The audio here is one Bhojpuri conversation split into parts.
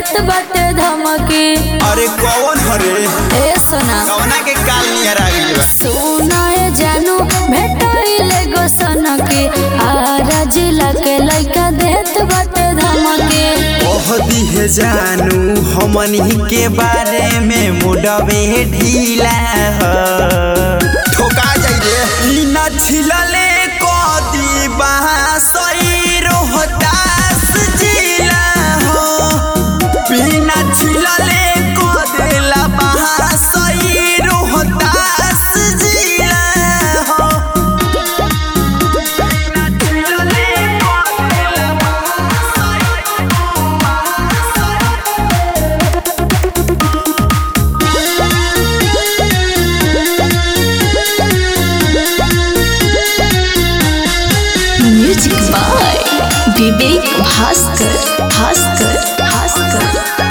देत बाटे धमकी अरे कौन हरे ए सोना कौना के काल नियर आ गइल बा सोना ए जानू भेटाइले गो सनकी आरा जिला के लइका देत बाटे धमकी ओह दिहे जानू हमनी के बारे में मुडवे ढीला ह ठोका जाई रे ई ना छिलले कदी बासई रोहतास जिला हो बिना छिलले कदेला बासई रोहतास जिला हो बिना छिलले कदेला music by Vivek Bhaskar Bhaskar Bhaskar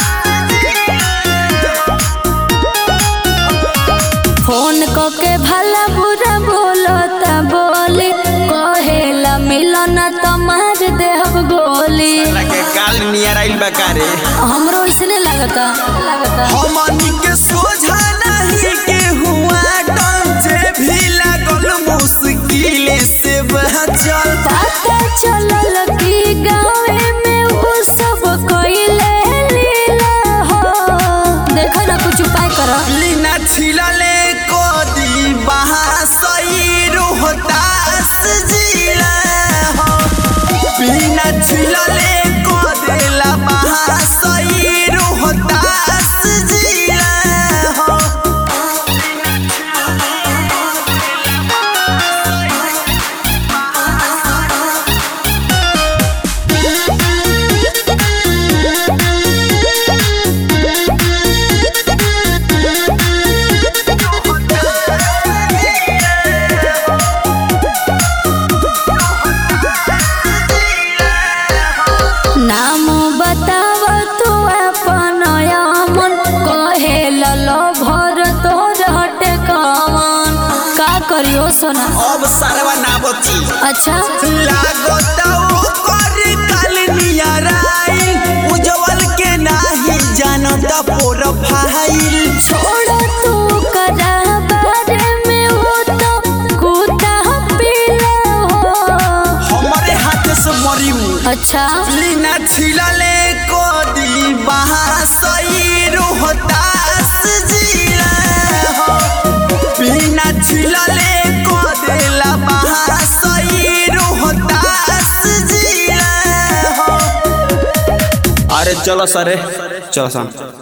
phone क के भला बुरा बोलता बोली कहेला मिलन त मार देहब गोली के काल नियर आइल बा कारे हमरो इसने लगता लगता हमनी के सोझा नहीं के हुआ से भी लागल मुश्किल से बचल पता चलल कि गाँवे में वो सब कइले लीला हो देखो ना कुछ उपाय करो लीना छिलले कोदी बहासई रोहतास जिला हो बिना छिलले कोदेला बहासई रोहतास जिला हो नाम बताव तू अपन मन कहे ललो भर तोर हटे कवन का करियो सोना अब सरवा ना बची अच्छा लागता ओकर काल नियराई उज्जवल के नाही जानता प्रोफाइल छोड़ तू करा बारे में वो तो कूदा पीला हो हमारे हाथ से मरी अच्छा लीना छिलले कोदी बहासई रोहतास जिला हो बिना छिलले कोदेला बहासई रोहतास जिला हो अरे चलो सरे चलो सन